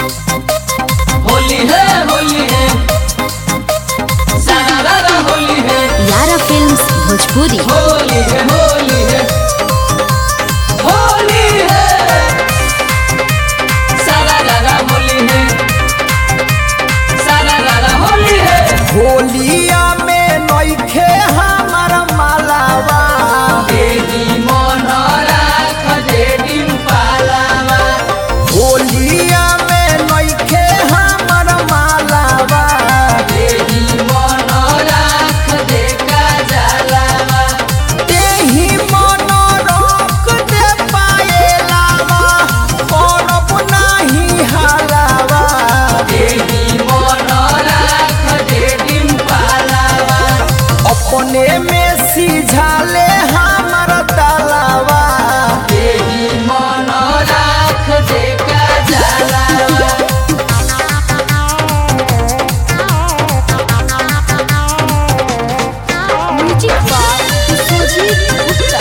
होली है होली है सारा रारा होली है यारा फिल्म्स भोजपुरी होली है होली है होली है सारा रारा होली है सारा रारा होली है होलिया में नइखे हमार मालावा देवी मन राख देवी पालावा होलिया में नइखे हमार मालावा देवी मन राख देका जलावा तेही मन रोक दे पाएलावा करब नाही हालावा देवी मन राख देवी पालावा अपने में सिझाले हमार तालावा देवी मन राख देका जलावा म्यूजिक बाय सुजीत गुप्ता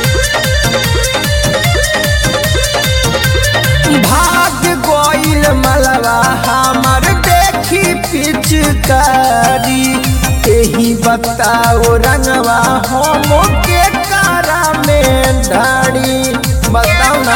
भाग गोइल मलवा हमार देखी पिचकारी एही बताओ रंगवा हम के कारा में ढाड़ी बताओ ना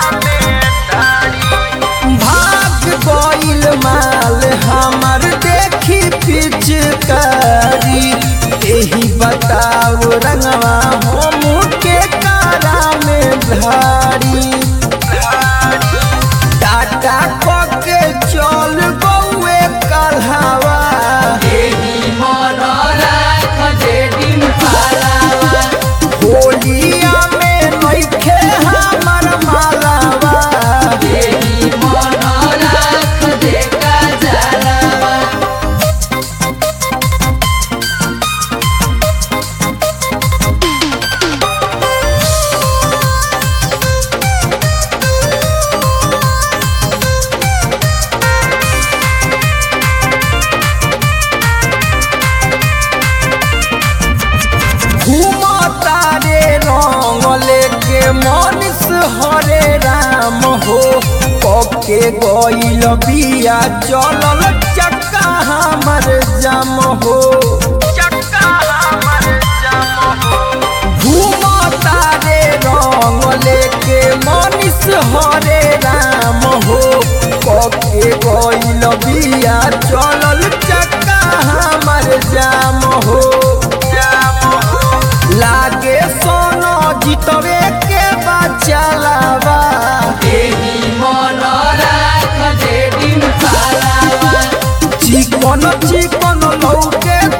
भाग गोइल माल हमार देखी पिचकारी एही बताओ रंगवा हम के कारा में ढाड़ी टाटा के चल गौए कल्हावा देवी मन राख देवी पालावा होलिया में नइखे हमार मालावा देवी मन राख देका जलावा घूमता रे रंग लेके मनीष हरे राम हो पके गइल बिया चलल चक्का हमर जाम हो चक्का हमर जाम हो घूमता रे रंग लेके मनीष हरे राम हो पके गइल बिया चलल चक्का हमर जाम हो जाम हो लागे सोनो जितवे के बचलावा देवी मन राख देवी पालावा चिकन चिकन लौके